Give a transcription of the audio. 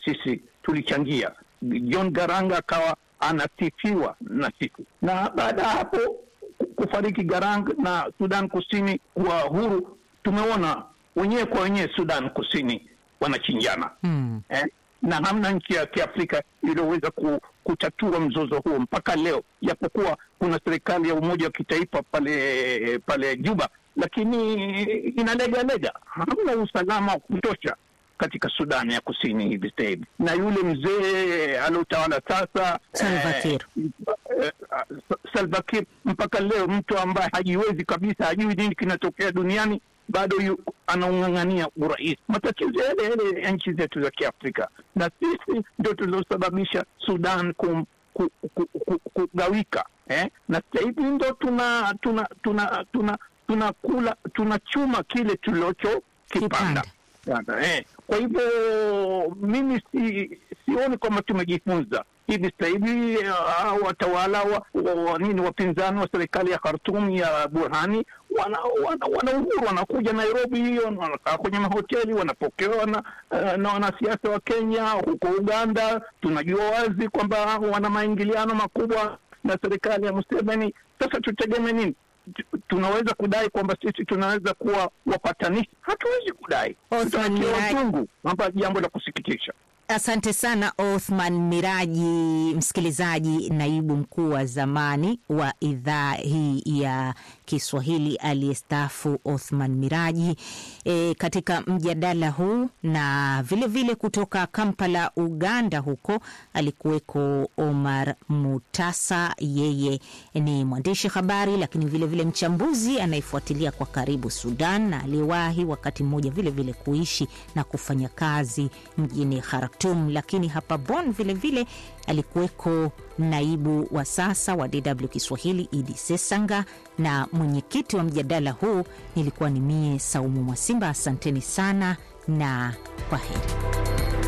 sisi tulichangia. John Garanga akawa anasifiwa na sisi, na baada ya hapo kufariki Garang na Sudan Kusini kuwa huru, tumeona wenyewe kwa wenyewe Sudan Kusini wanachinjana Mm. eh? na hamna nchi ya Kiafrika iliyoweza ku, kutatua mzozo huo mpaka leo, japokuwa kuna serikali ya umoja wa kitaifa pale pale Juba, lakini inalegalega, hamna usalama wa kutosha katika Sudani ya Kusini hivi sasa hivi, na yule mzee aliotawala sasa Salva Kiir. eh, eh, Salva Kiir mpaka leo mtu ambaye hajiwezi kabisa, hajui nini kinatokea duniani, bado yu- anaung'ang'ania urais. Matatizo yale yale ya nchi zetu za Kiafrika, na sisi ndio tuliosababisha Sudan kum, ku, ku, ku, kugawika eh? na sasa hivi ndo tuna tuna tuna tuna tunakula tunachuma kile tulicho kipanda Yana, eh. Kwa hivyo mimi si, sioni kwamba tumejifunza hivi sasa hivi. eh, hao watawala wa, wa, wa, nini wapinzani wa serikali ya Khartoum ya Burhani wana, wana, wana uhuru, wanakuja Nairobi hiyo, wanakaa kwenye mahoteli, wanapokewa na, eh, na wanasiasa wa Kenya. Huko Uganda tunajua wazi kwamba wana maingiliano makubwa na serikali ya Museveni. Sasa tutegemee nini? Tu- tunaweza kudai kwamba sisi tunaweza kuwa wapatanishi? Hatuwezi kudai, Othman tutatia Miraji. wazungu, hapa jambo la kusikitisha. Asante sana Othman Miraji, msikilizaji, naibu mkuu wa zamani wa idhaa hii ya Kiswahili aliyestaafu Othman Miraji e, katika mjadala huu, na vilevile vile kutoka Kampala, Uganda, huko alikuweko Omar Mutasa. Yeye ni mwandishi habari, lakini vilevile vile mchambuzi anayefuatilia kwa karibu Sudan na aliyewahi wakati mmoja vilevile vile kuishi na kufanya kazi mjini Khartoum, lakini hapa Bonn vilevile alikuweko naibu wa sasa wa DW Kiswahili Idi Sesanga, na mwenyekiti wa mjadala huu nilikuwa ni mie Saumu Mwasimba. Asanteni sana na kwa heri.